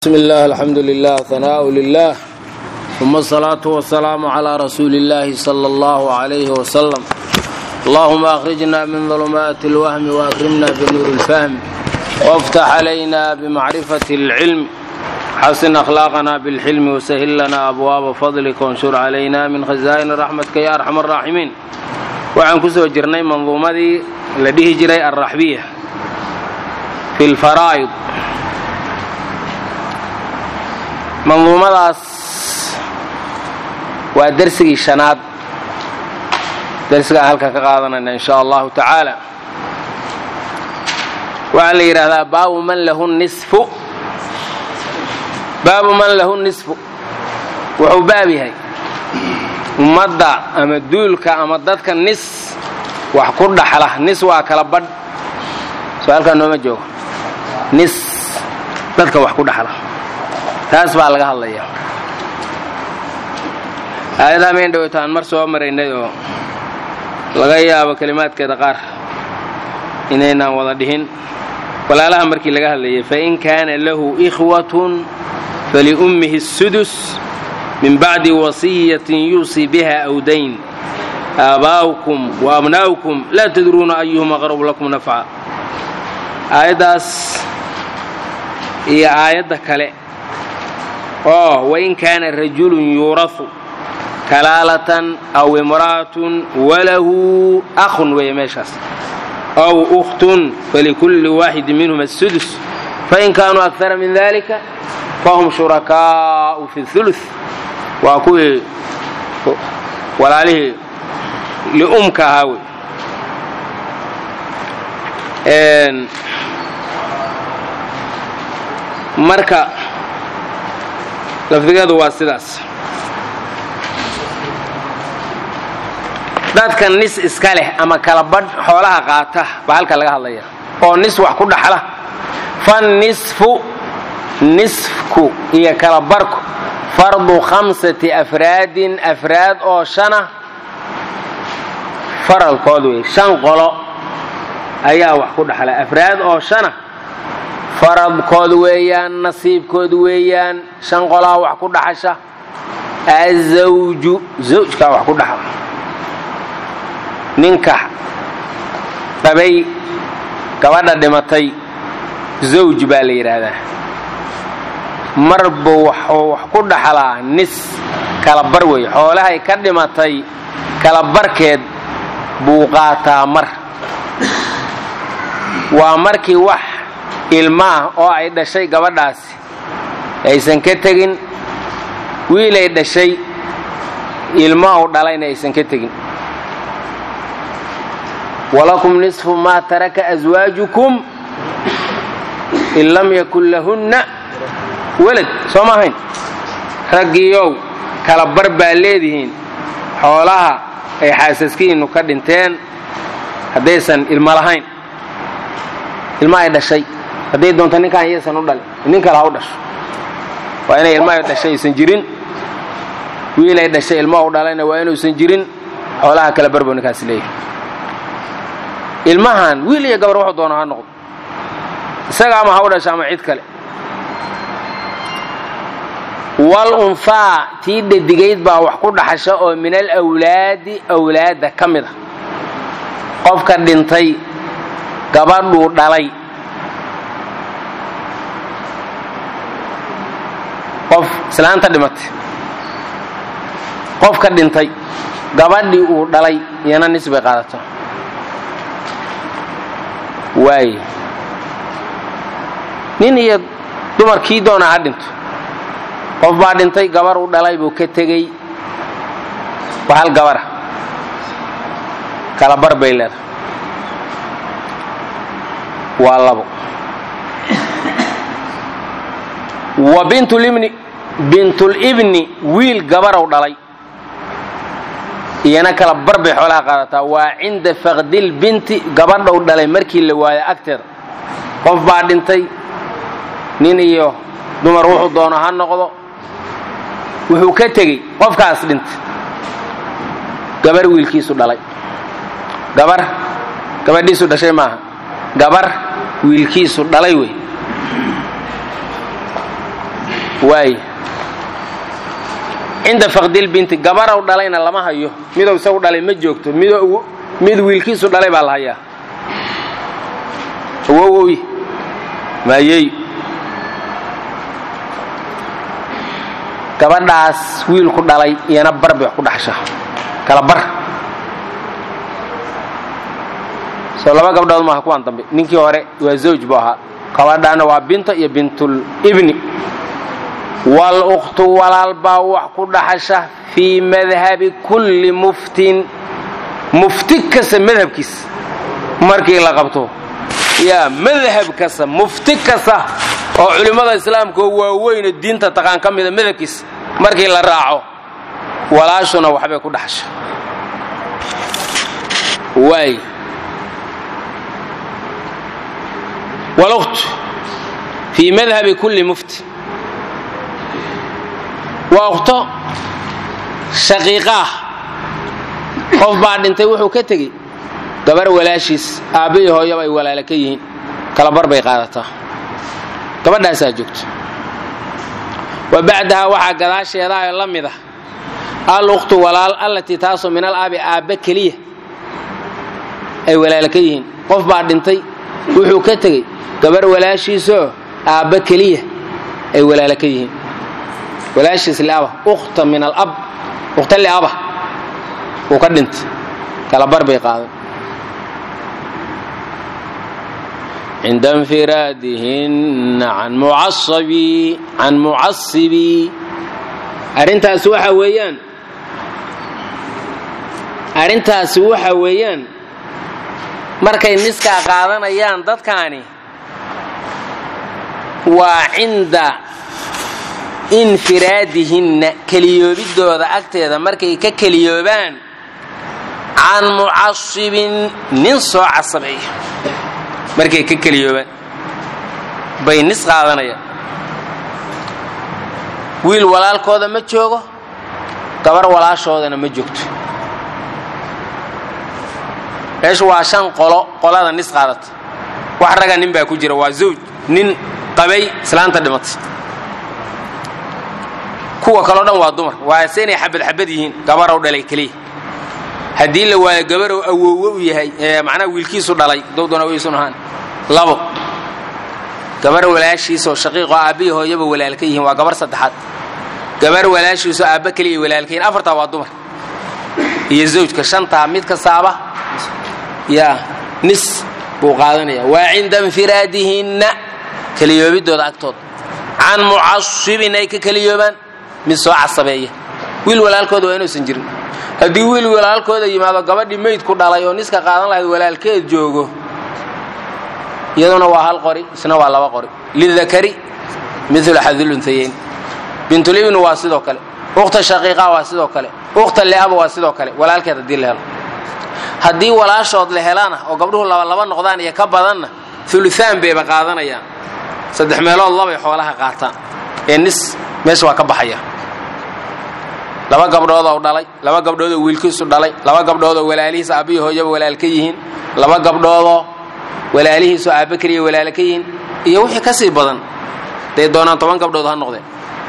بسم الله الحمد لله ثناء لله ثم الصلاة والسلام على رسول الله صلى الله عليه وسلم اللهم أخرجنا من ظلمات الوهم وأكرمنا بنور الفهم وافتح علينا بمعرفة العلم حسن أخلاقنا بالحلم وسهل لنا أبواب فضلك وانشر علينا من خزائن رحمتك يا أرحم الراحمين waxaan kusoo jirnay manduumadii la dhihi jiray alraxbiya fi lfaraa'id manduumadaas waa dersigii shanaad dersigaan halka ka qaadanayna in sha allahu tacaala waxaa la yidhaahdaa baabu man lahu nisfu baabu man lahu nisfu wuxuu baab yahay ummadda ama duulka ama dadka nis wax ku dhaxla nis waa kala badh soo halkaa nooma joogo nis dadka wax ku dhaxla taas baa laga hadlaya aayadaha mayn dhaweyto aan mar soo maraynay oo laga yaabo kelimaadkeeda qaar inaynaan wada dhihin walaalaha markii laga hadlayay fain kaana lahu ikhwatun faliummihi الsudus min bacdi wasiyatin yuusii biha aw dayn aabaa'ukum wa abnaa'ukum laa tadruuna ayuhum aqrabu lakum nafca aayaddaas iyo aayadda kale oo wain kaana rajulun yuurahu kalaalatan aw imra'atun walahu akhun weeye meeshaas aw ukhtun falikulli waaxidin minhum asudus fain kaanuu akara min dalika fahum shurakaa'u fi ulu waa kuwii walaalihii li'umka ahaa wey marka lafdigeedu waa sidaas dadka nis iska leh ama kala badh xoolaha qaata baa halka laga hadlaya oo nis wax ku dhaxla fannisfu nisfku iyo kala barku fardu khamsati afraadin afraad oo shana faralkood wey shan qolo ayaa wax ku dhaxla afraad oo shana faradkood weeyaan nasiibkood weeyaan shan qolaa wax ku dhaxasha azawju zawjkaa wax ku dhaxla ninka dhabay gabadha dhimatay zawj baa la yidhaahdaa marba waxuu wax ku dhaxlaa nis kala bar wey xoolahay ka dhimatay kala barkeed buu qaataa mar waa markii wax ilmo ah oo ay dhashay gabadhaasi aysan ka tegin wiilay dhashay ilmo u dhalayna aysan ka tegin walakum nisfu maa taraka aswaajukum in lam yakun lahunna welad soo ma ahayn raggiiow kala bar baa leedihiin xoolaha ay xaasaskiinnu ka dhinteen haddaysan ilmo lahayn ilmo ay dhashay hadday doonto ninkaan iyaysan u dhalin nin kale ha u dhasho waa inay ilmo ay dhashay aysan jirin wiil ay dhashay ilmo u dhalayna waa inuusan jirin xoolaha kala barbo ninkaas leeyahay ilmahan wiil iyo gabar wuxuu doono ha noqdo isaga ama ha u dhasho ama cid kale wal unfaa tii dhadigayd baa wax ku dhaxasha oo min al awlaadi awlaadda ka mid a qofka dhintay gabadhuu dhalay qof islaanta dhimatay qofka dhintay gabadhii uu dhalay iyana nis bay qaadato waaye nin iyo dumarkii doona ha dhinto qof baa dhintay gabar u dhalay buu ka tegey waa hal gabara kala bar bay leedahay waa labo wa bintulibni bintulibni wiil gabarow dhalay iyana kala bar bay xoolaha qaadataa waa cinda faqdil binti gabadhow dhalay markii la waayo agteeda qof baa dhintay nin iyo dumar wuxuu doono ha noqdo wuxuu ka tegey qofkaas dhintay gabar wiilkiisu dhalay gabar gabadhiisu dhashay maaha gabar wiilkiisu dhalay wey waay cinda faqdilbinti gabarow dhalayna lama hayo midow isagu dhalay ma joogto mid mid wiilkiisu dhalay baa la hayaa awowowi maayey gabadhaas wiilku dhalay iyana bar bay wax ku dhaxsha kala bar soo laba gabdhood maaha kuwaan dambe ninkii hore waa zawj buu ahaa gabadhaana waa binta iyo bintul ibni walukhtu walaal baa wax ku dhaxasha fii madhabi kulli muftin mufti kasta madhabkiisa markii la qabto yaa madhab kasta mufti kasta oo culimmada islaamka oo waaweyne diinta taqaan ka mida madhabkiisa markii la raaco walaashuna waxbay ku dhaxasha waay walukhtu fii madhabi kulli muftin waa ukhto shaqiiqaah qof baa dhintay wuxuu ka tegey gabar walaashiis aabba iyo hooyaba ay walaala ka yihiin kalabar bay qaadataa gabadhaasaa joogto wa bacdahaa waxaa gadaasheedaao la mid ah al ukhtu walaal allatii taasoo min al aabi aabba keliya ay walaala ka yihiin qof baa dhintay wuxuu ka tegey gabar walaashiisoo aabba keliya ay walaala ka yihiin walaashiis liaba ukhta min alab ukhta liaba uu ka dhintay kalabar bay qaadan cinda infiraadihinna can mucasabi can mucasibi arrintaasi waxa weeyaan arrintaasi waxa weeyaan markay niskaa qaadanayaan dadkaani waa cinda infiraadihinna keliyoobiddooda agteeda markay ka keliyoobaan can mucasibin nin soo casabeeya markay ka keliyoobaan bay nis qaadanayaan wiil walaalkooda ma joogo gabar walaashoodana ma joogto meeshu waa shan qolo qolada nis qaadata wax raga nin baa ku jira waa zawj nin qabay islaanta dhimatay kuwa kaleo dhan waa dumar waase inay xabad xabad yihiin gabarow dhalay keliya haddii la waayo gabarow awoowe u yahay macnaha wiilkiisu dhalay dowdana waysun ahaan labo gabar walaashiisoo shaqiiqoo aabbihi hooyaba walaal ka yihiin waa gabar saddexaad gabar walaashiisoo aabba keliya walaal ka yihin afartaa waa dumar iyo zawjka shantaa mid kastaaba yaa nis buu qaadanaya waa cinda infiraadihinna keliyoobiddooda agtooda can mucasibin ay ka keliyoobaan mid soo casabeeya wiil walaalkooda waa inuusan jirin haddii wiil walaalkooda yimaado gabadhii meyd ku dhalay oo niska qaadan lahayd walaalkeed joogo iyaduna waa hal qori isna waa laba qori lidakari milu xadulunhayeyn bintulibni waa sidoo kale ukhta shaqiiqa waa sidoo kale ukhta leaba waa sidoo kale walaalkeed haddii la helo haddii walaashood la helana oo gabdhuhu labalaba noqdaan iyo ka badanna uluaan bayba qaadanayaan saddex meelood labay xoolaha qaataan ee nis meesha waa ka baxaya laba gabdhoodoo dhalay laba gabdhoodoo wiilkiisu dhalay laba gabdhoodoo walaalihiis aabbihi hooyaba walaal ka yihiin laba gabdhoodoo walaalihiisu aabba keliya walaala ka yihiin iyo wixii ka sii badan day doonaan toban gabdhood ha noqdeen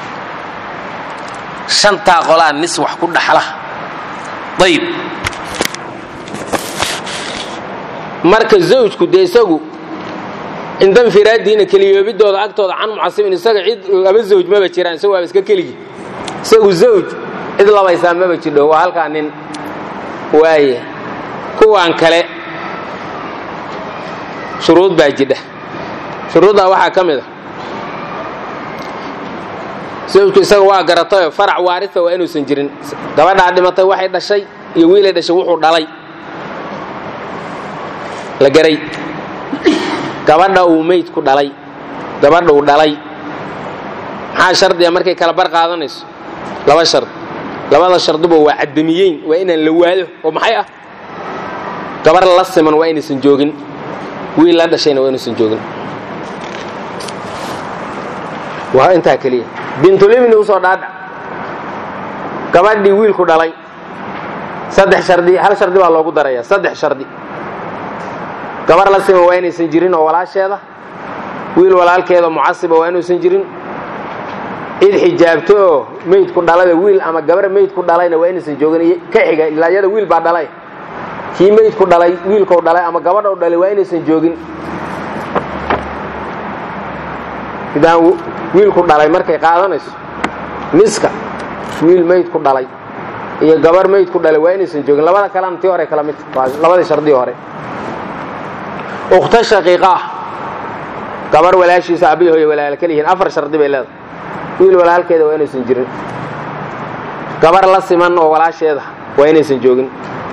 shantaa qolaa nis wax ku dhaxla ayib marka zawjku dee isagu cinda infiraadiina keliyoobiddooda agtooda can mucasibin isaga cid laba zawj maba jiraan isagu waaba iska keligi isagu zawj cid labaysaa maba jidho waa halkaa nin waaye kuwaan kale shuruud baa jidha shuruuddaa waxaa ka mid a zawjku isaga waa garatayoo farac waarisa waa inuusan jirin gabadhaa dhimatay waxay dhashay iyo wiilay dhashay wuxuu dhalay la garay gabadha uu meyd ku dhalay gabadha uu dhalay maxaa shardiga markay kala bar qaadanayso laba shard labada sharduba waa cadamiyeyn waa inaan la waado oo maxay ah gabar la siman waa inaysan joogin wiil la dhashayna waa inuusan joogin waa intaa keliya bintulibni usoo dhaadhac gabadhii wiilku dhalay saddex shardi hal shardi baa loogu daraya saddex shardi gabar la siman waa inaysan jirin oo walaasheeda wiil walaalkeeda mucasiba waa inuusan jirin cid xijaabto oo meydku dhalada wiil ama gabar meydku dhalayna waa inaysan joogin ka xiga ilaa iyada wiil baa dhalay kii meydku dhalay wiilkau dhalay ama gabadhau dhalay waa inaysan joogin sidaan wiilku dhalay markay qaadanayso niska wiil meydku dhalay iyo gabar meydku dhalay waa inaysan joogin labada kalena tii hore kala mid waa labadii shardii hore ukhta shaqiiqaah gabar walaashiisa abiy hooye walaala ka lihiin afar shardi bay leedahay wiil walaalkeeda waa inaysan jirin gabar la siman oo walaasheeda waa inaysan joogin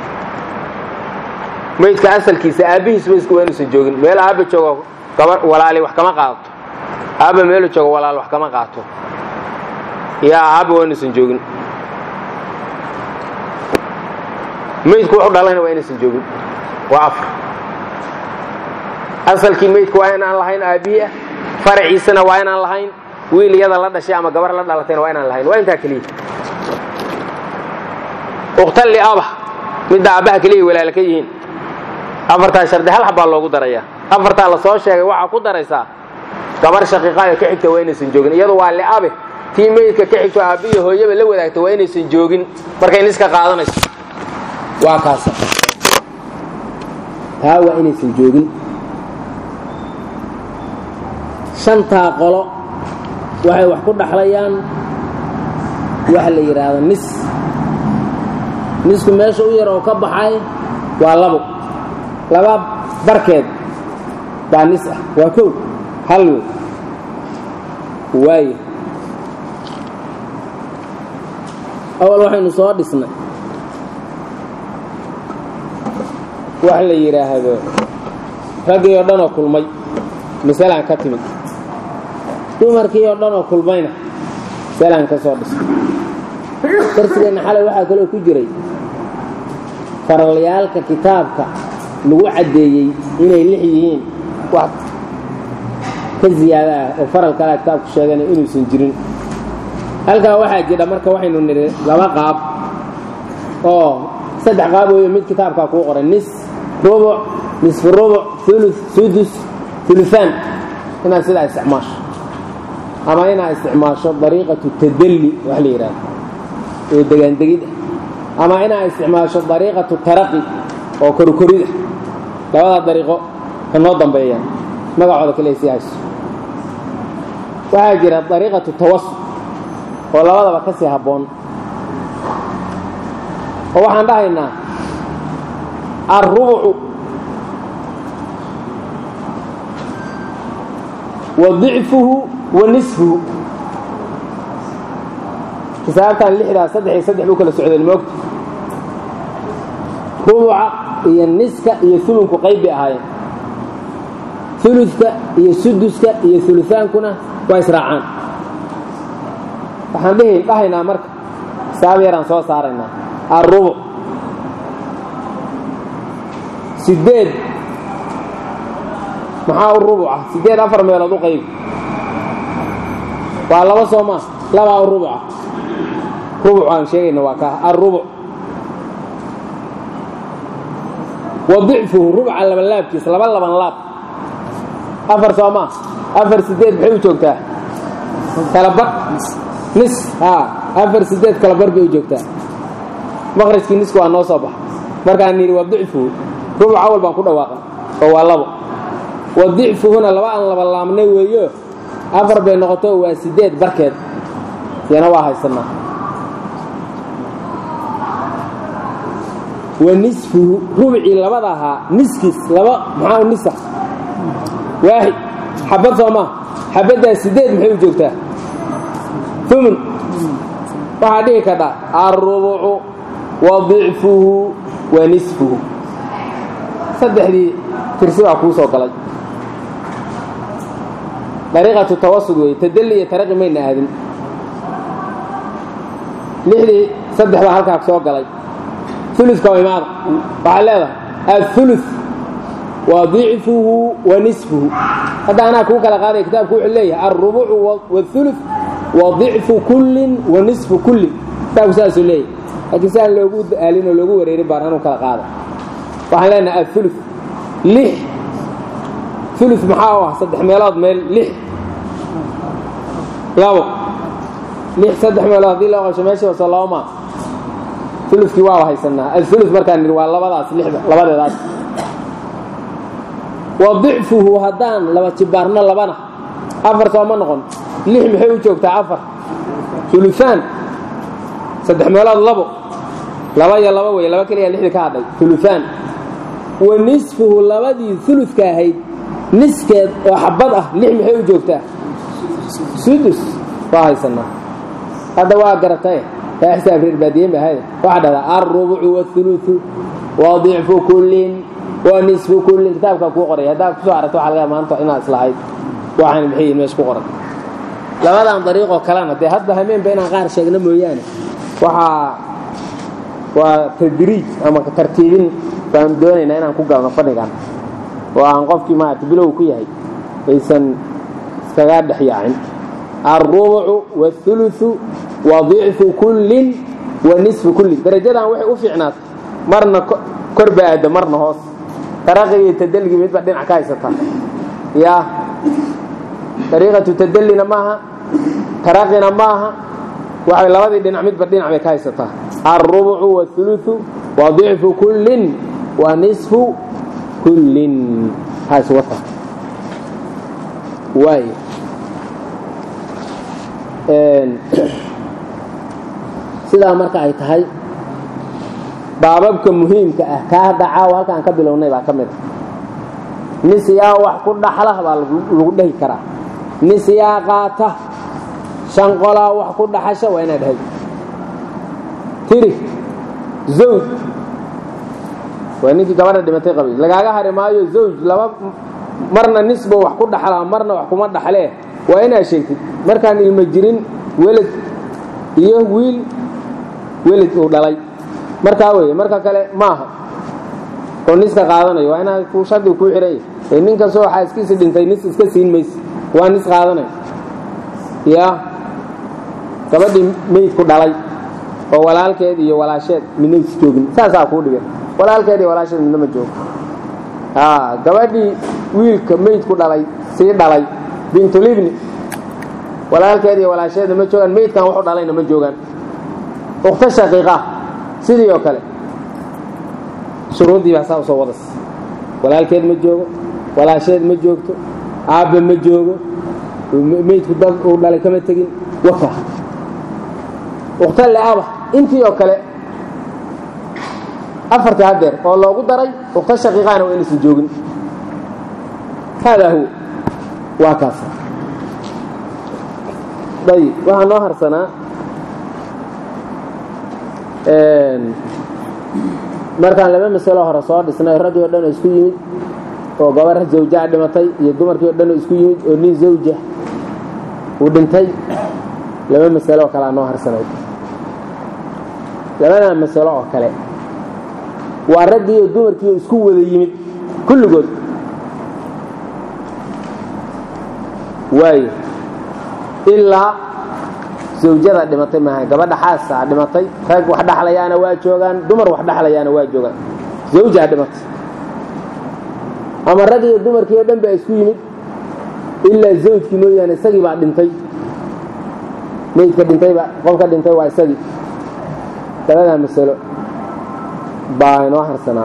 meydka asalkiisa aabbihiis meydku waa inaysan joogin meel aabba joogo gabar walaali wax kama qaadato aabba meelu joogo walaal wax kama qaato yaa aabba waa inaysan joogin meydku wuxu dhalayna waa inaysan joogin waa afar asalkii meydku waa inaan lahayn aabbihi ah faraciisana waa inaan lahayn wiil iyada la dhashay ama gabar la dhalatayna waa inaan lahayn waa intaa keliya uqtalli aba midda aabbaha keliya walaala ka yihiin afartaa shardi hal xabbaa loogu darayaa afartaa la soo sheegay waxaa ku daraysaa gabar shaqiiqaayo ka xigta waa inaysan joogin iyadu waa liabe tii meydka ka xigto aabbiyo hooyaba la wadaagta waa inaysan joogin markay niska qaadanayso waa kaasa taa waa inaysan joogin shantaa qolo waxay wax ku dhaxlayaan waxa la yidhaahdo nis nisku meesha u yar oo ka baxay waa labo laba barkeed baa nis ah waa kow hal wey waayo awal waxaynu soo dhisnay wax la yidhaahdo raggii oo dhan oo kulmay masalaan ka timid dumarkii oo dhan oo kulmayna masalaan ka soo dhisnay darsigeenna xalay waxaa kaloo ku jiray faralyaalka kitaabka lagu caddeeyey inay lix yihiin wax ka ziyaada ah oo faral kalea kitaabku sheegana inuusan jirin halkaa waxaa jidha marka waxaynu nidhi laba qaab oo saddex qaab weeyo mid kitaabkaa kuu qoray nis rubuc nisfu rubuc ulu sudus uluaan inaad sidaa isticmaasho ama inaad isticmaasho dariiqatu tadalli wax la yidhaahdo oo degaandegid ah ama inaad isticmaasho dariiqatu taraqi oo korikorid ah labadaa dariiqo ka noo dambeeyaan magacooda kale sii hayso waxaa jira dariiqatu tawasud oo labadaba ka sii habboon oo waxaan dhahaynaa alrubucu wa dicfuhu wa nisfuhu xisaabtan lixdaa saddex iyo saddex buu kala socdeen moogta rubuca iyo niska iyo ulunku qayb bay ahaayeen uludka iyo suduska iyo ulutaankuna waa israacaan waxaan dhihi dhahaynaa marka xisaab yaraan soo saaraynaa alrubuc sideed maxaa u rubuca sideed afar meelood u qayb waa laba soo maa labaa u rubuca rubuc aan sheegayna waa kaa alrubuc wa dicfuhu rubuca labanlaabkiisa laba laban laab afar soo maa afar sideed maxay u joogtaa kalabar nis haa afar sideed kalabar bay u joogtaa maqrajkii nisku waa noo soo baxa markaan nidhi wa dicfuhu rubuc awal baan ku dhawaaqan oo waa labo wa dicfuhuna laba aan laba laabnay weeyo afar bay noqoto waa sideed barkeed yana waa haysanaa wa nisfuhu rubcii labada ahaa niskiis laba maxaa u nisa waaxid xabad soo maa xabaddaa sideed maxay u joogtaa umun waxaa dhihi kadhaa alrubucu wa dicfuhu wa nisfuhu saddexdii tirsi baa kuu soo galay dariiqatu tawasud wey tadalli iyo taraqi mayna aadin lixdii saddex baa halkaa soo galay uludka waa imaada waxaa leedahay aلثulu wa dicfuhu wa nisfuhu hadda anaa kuu kala qaadaya kitaabku wuxuu leeyahay alrubucu wاثulu wa dicfu kullin wa nisfu kullin kitaabku saasuu leeyahay laakiin si aan loogu aalin oo loogu wareerin baan anuu kala qaada waxaan leenahay aلثulu lix ulu maxaa u ah saddex meelood meel lix labo lix saddex meelood haddii loo qasho meeshii hoose laba maa ulukii waa haysanaa alulu markaan nidhi waa labadaas lixda labadeedaas wa dicfuhu haddaan laba jibaarno labana afar soo ma noqon lix maxay u joogtaa afar uluaan saddex meelood labo laba iyo laba wey laba keliya lixdii ka hadhay uluaan wa nisfuhu labadii uludka ahayd niskeed oo xabad ah lix maxay u joogtaa sudus waa haysanaa hadda waa garatae yaa xisaab reer baadiyen ba ahayde waxaa dhahdaa alrubucu waاhuluثu wa dicfu kullin wa nisfu kullin kitaabkaa kuu qoray haddaad kusoo aragto waxa laga maanta inaad islahayd waxaan maxay yihin meesha ku qoran labadan dariiqoo kalena dee hadda hameenba inaan qaar sheegno mooyaane waxaa waa tadriij ama tartiibin baanu doonaynaa inaan ku galno fadhigan oo aan qofkii maarata bilow ku yahay aysan iskaga dhex yaacin alrubucu waاhuluثu wa dicfu kullin wa nisfu kullin darajadan waxay u fiicnaatay marna kor ba aadda marna hoos taraqigii tadalgii midba dhinac ka haysataa yaa dariiqatu tadallina maaha taraqina maaha waxay labadii dhinac midba dhinac bay ka haysataa alrubucu waاhuluثu wa dicfu kullin wa nisfu kullin haas wata waay sidaa marka ay tahay baababka muhiimka ah kaa hadda caawa halkaan ka bilownay baa ka mid a nis yaa wax ku dhaxla baa lagu dhehi karaa nis yaa qaata shan qolaa wax ku dhaxasha waa inaad dhahay tiri zawj waa ninkii gabadha dhimatay qabay lagaaga hari maayo zawj laba marna nisba wax ku dhaxlaa marna wax kuma dhaxlee waa inaad sheegtid markaan ilmo jirin welad iyo wiil welad uu dhalay markaa weeye marka kale maaha oo niska qaadanayo waa inaad ku shardiga kuu xihanya ee nin kastoo xaaskiisa dhintay nis iska siin mayse waa nis qaadanay ya gabadhii meydku dhalay oo walaalkeed iyo walaasheed midna is joogin saasaa kuu dhigan walaalkeed iyo walaasheed midna ma joogo gabadhii wiilka meydku dhalay sii dhalay bintulibni walaalkeed iyo walaasheedna ma joogaan meydkan waxu dhalayna ma joogaan ukhto shaqiiqa sidii oo kale shuruuddii baa saa usoo wadas walaalkeed ma joogo walaasheed ma joogto aabba ma joogo meydku dad uu dhalay kama tegin waka ukhto leaba intii oo kale afartii hadeer oo loogu daray ukhto shaqiiqaana waa inaysan joogin haadaa huwa waa kaas ayib waxaa noo harsanaa markaan laba masalo hore soo dhisnay raggii o dhan oo isku yimid oo gabar zawjaa dhimatay iyo dumarkii o dhan oo isku yimid oo nin zawja uu dhintay laba masalo oo kalea noo harsanay labadaa masalo oo kale waa raggii iyo dumarkii oo isku wada yimid kulligood waayo ilaa zawjada dhimatay maaha gabadha xaasaa dhimatay rag wax dhaxlayaana waa joogaan dumar wax dhaxlayaana waa joogaan zawjaa dhimatay ama rag iyo dumarkii oo dhan baa isku yimid ilaa zawjkii mooyaane isagii baa dhintay meydka dhintayba qofka dhintay waa isagii labadaa masalo baa inoo harsanaa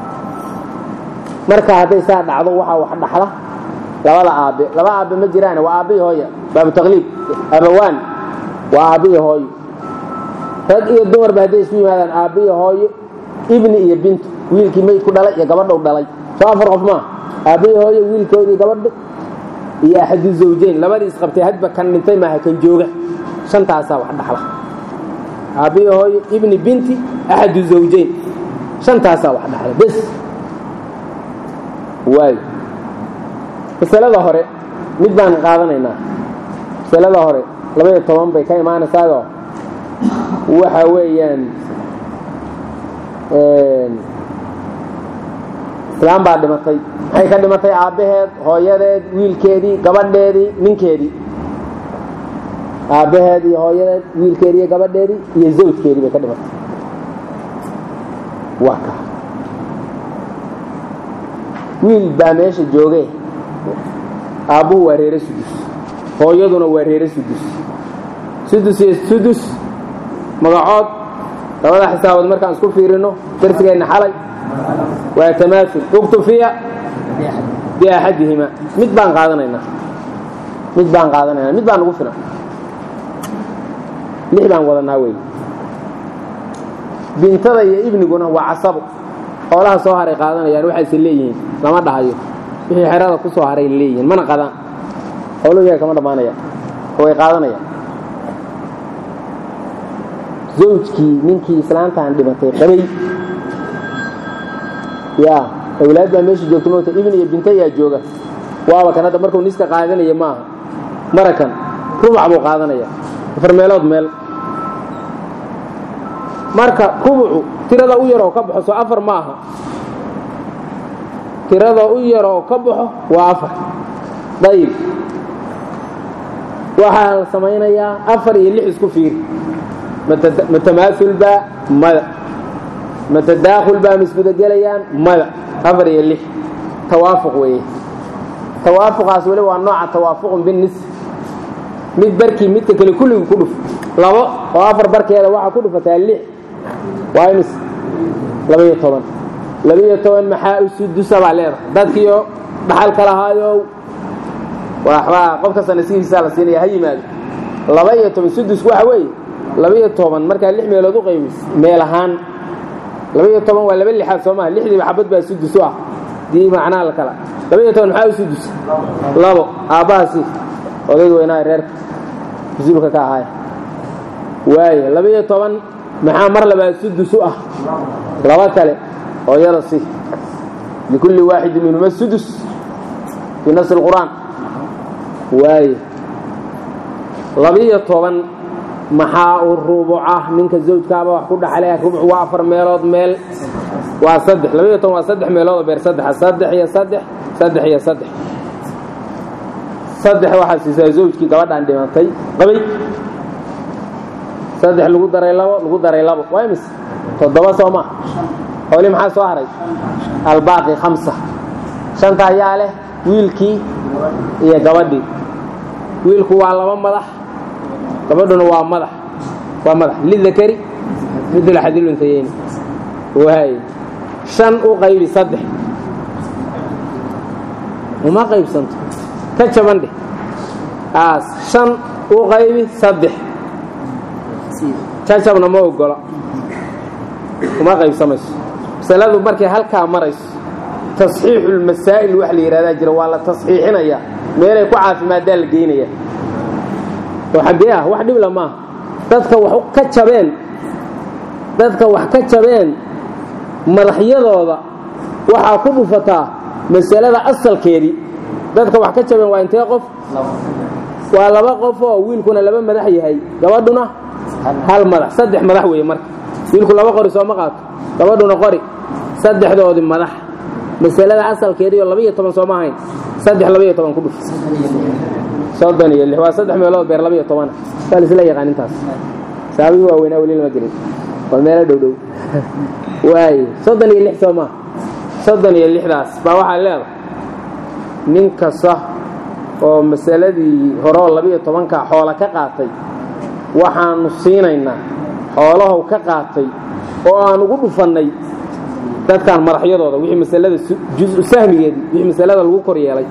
marka hadday saa dhacdo waxaa wax dhaxla labada aabbe laba aabbe ma jiraan waa aabbihi hooya baabu taqliib abawaan waa aabbihi hooyo rag iyo dumarba hadday isku yimaadaan aabbihi hooyo ibni iyo bintu wiilkii meydku dhalay iyo gabadha u dhalay soo afar qof maa aabbihi hooyo wiilkoodii gabadha iyo axadu zawjeyn labadii isqabtay hadba kan dhintay maaha kan jooga shantaasaa wax dhaxla aabbihi hooyo ibni binti axadu zawjeyn shantaasaa wax dhaxla bes waayo masalada hore mid baan qaadanaynaa masalada hore labaiyo toban bay ka imaanaysaayoo waxa weeyaan islaam baa dhimatay maxay ka dhimatay aabbaheed hooyadeed wiilkeedii gabadheedii ninkeedii aabbaheed iyo hooyadeed wiilkeedii iyo gabadheedii iyo zawjkeedii bay ka dhimatay waa ka wiil baa meesha jooge aabbuhu waa reere sudus hooyaduna waa reere sudus sudus iyo sudus magacood labada xisaabood markaan isku fiirino darsigeenna xalay waa tamaasul uktufiya biaxadihima mid baan qaadanaynaa mid baan qaadanaynaa mid baan ugu filan lix baan wadanaa wey bintada iyo ibniguna waa casabo xoolaha soo haray qaadanayaan waxayse leeyihiin lama dhahayo wixii xerada ku soo haray leeyihiin mana qadaan xooluhu yaga kama dhammaanayaan oo way qaadanayaan zawjkii ninkii islaantaan dhimatay qabay yaa awlaad baa meesha joogta moogta ibn iyo binta yaa jooga waaba kan hadda markuu niska qaadanaya maaha marakan rubac buu qaadanaya afar meelood meel marka rubucu tirada u yaroo ka baxo soo afar ma aha tirada u yaroo ka baxo waa afar dayib waxaa la samaynayaa afar iyo lix isku fiiri matamaaul baa mada matadaakhul baa misbudagelayaan mada afar iyo lix tawaafuq weeye tawaafuqaas weli waa nooca tawaafuqun binis mid barkii midka kale kulligu ku dhuf labo oo afar barkeeda waxaa ku dhufataa lix waa imis labaiyo toban labaiyo toban maxaa usudusa baa leedahay dadkiio dhaxalka lahaayow waxbaa qof kasta nasiibkiisaa la siinaya ha yimaado laba iyo toban sudus waxa weeye laba-iyo toban markaa lix meelood u qaymis meel ahaan laba-iyo toban waa laba lixaad soo maha lixdiiba xabad baa sudus u ah dii macnaha la kala laba-iyo toban maxaa u sudus labo aabbahaasi odayga weynaa reerka mas-uulka ka ahaay waaye laba-iyo toban maxaa mar labaa sudus u ah laba kale hooyada si likulli waaxidin minhuma sudus fii nafsi اlqur'aan waaye labiyo toban maxaa u rubuca ninka zawjkaaba wax ku dhaxlaya rubuc waa afar meelood meel waa saddex labiyo toban waa saddex meeloodoo beer saddexa saddex iyo saddex saddex iyo saddex saddex waxaa siisaa zawjkii gabadhaan dhimatay qabay saddex lagu daray labo lagu daray labo waa imis toddoba soo maa hooli maxaa soo haray albaaqi khamsa shanta ayaa leh wiilkii iyo gabadhii wiilku waa laba madax gabadhuna waa madax waa madax lidakari midla xadiluntayeyni waay shan u qaybi saddex uma qaybsanto ka jaban dheh aas shan u qaybi saddex jajabna ma ogola uma qaybsamayso masaladu markay halkaa marayso tasxiixulmasaa'il wax la yidhahdaa jira waa la tasxiixinayaa meelay ku caafimaaddaa la geynaya oo xaggee ah wax dhibla maaha dadka wax ka jabeen dadka wax ka jabeen madaxyadooda waxaa ku dhufataa masalada asalkeedii dadka wax ka jabeen waa intee qof waa laba qof oo wiilkuna laba madax yahay gabadhuna hal madax saddex madax weeye marka wiilku laba qori sooma qaato gabadhuna qori saddexdoodii madax masalada asalkeediioo labaiyo toban sooma ahayn saddex labaiyo toban ku dhuf soddon iyo lix waa saddex meelood beer labaiyo tobana waa laisla yaqaan intaas saabihii waaweynaa weli lama gelin waa meelo dhow dhow waaye soddon iyo lix soo maa soddon iyo lixdaas baa waxaa leedahay nin kasta oo masaladii hore oo labaiyo tobanka xoola ka qaatay waxaanu siinaynaa xoolahow ka qaatay oo aan ugu dhufannay dadkan madaxyadooda wixii masalada jusu sahmigeedii wixii masalada lagu kor yeelay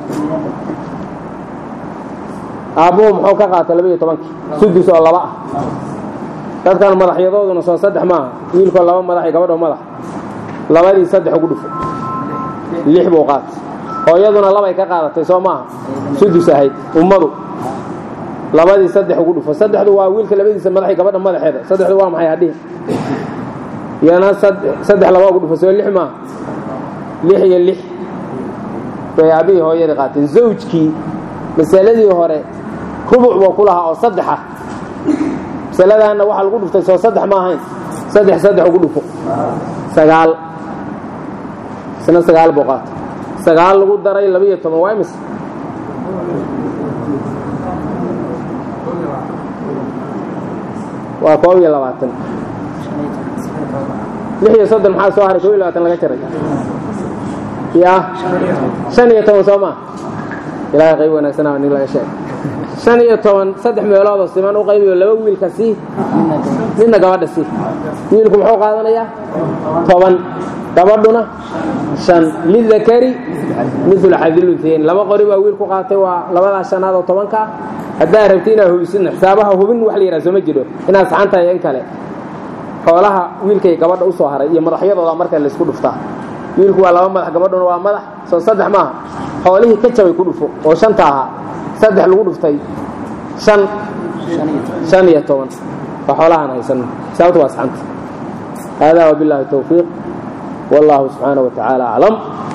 aabbuhu muxuu ka qaatay labaiyo tobankii sudus oo laba ah dadkan madaxyadooduna soo saddex maaha wiilkoo laba madax iyo gabadhoo madax labadii saddex ugu dhufo lix buu qaatay hooyaduna labay ka qaadatay soo maaha sudus ahayd ummadu labadii saddex ugu dhufo saddexdu waa wiilka labadiisa madax iyo gabadha madaxeeda saddexdu waa maxay hadhihi iyana saddex laba ugu dhufo soo lix maaha lix iyo lix bay aabihii hooyadii qaateen zawjkii masaladii hore rubuc buu ku lahaa oo saddex ah masaladaanna waxaa lagu dhuftay soo saddex ma ahayn saddex saddex ugu dhufo sagaal isna sagaal buu qaatay sagaal lagu daray labaiyo toban waa imis waa koob iyo labaatan lix iyo soddon maxaa soo haray koob iyo labaatan laga jaray ya shan iyo toban soo maa ilaahay qayb wanaagsanaa nin laga sheegay shan iyo toban saddex meeloodoo siman u qaybiyo laba wiilka sii midna gabadha sii wiilku muxuu qaadanayaa toban gabadhuna shan lidakari midul xadiluntayn laba qori baa wiilku qaatay waa labadaa shanaad oo tobanka ah haddaa rabti inaad hubisidna xisaabaha hubin wax la yidhaha sooma jiro inaad saxan tahay in kale xoolaha wiilkay gabadha u soo haray iyo madaxyadooda marka laysku dhuftaa wiilku waa laba madax gabadhuna waa madax soo saddex maaha xoolihii ka jabay ku dhufo oo shanta ahaa saddex lagu dhuftay shan shan iyo toban waa xoolahaan haysanno sababta waa saxanta hada wabillahi towfiiq wallahu subxaanaه wa tacaala aclam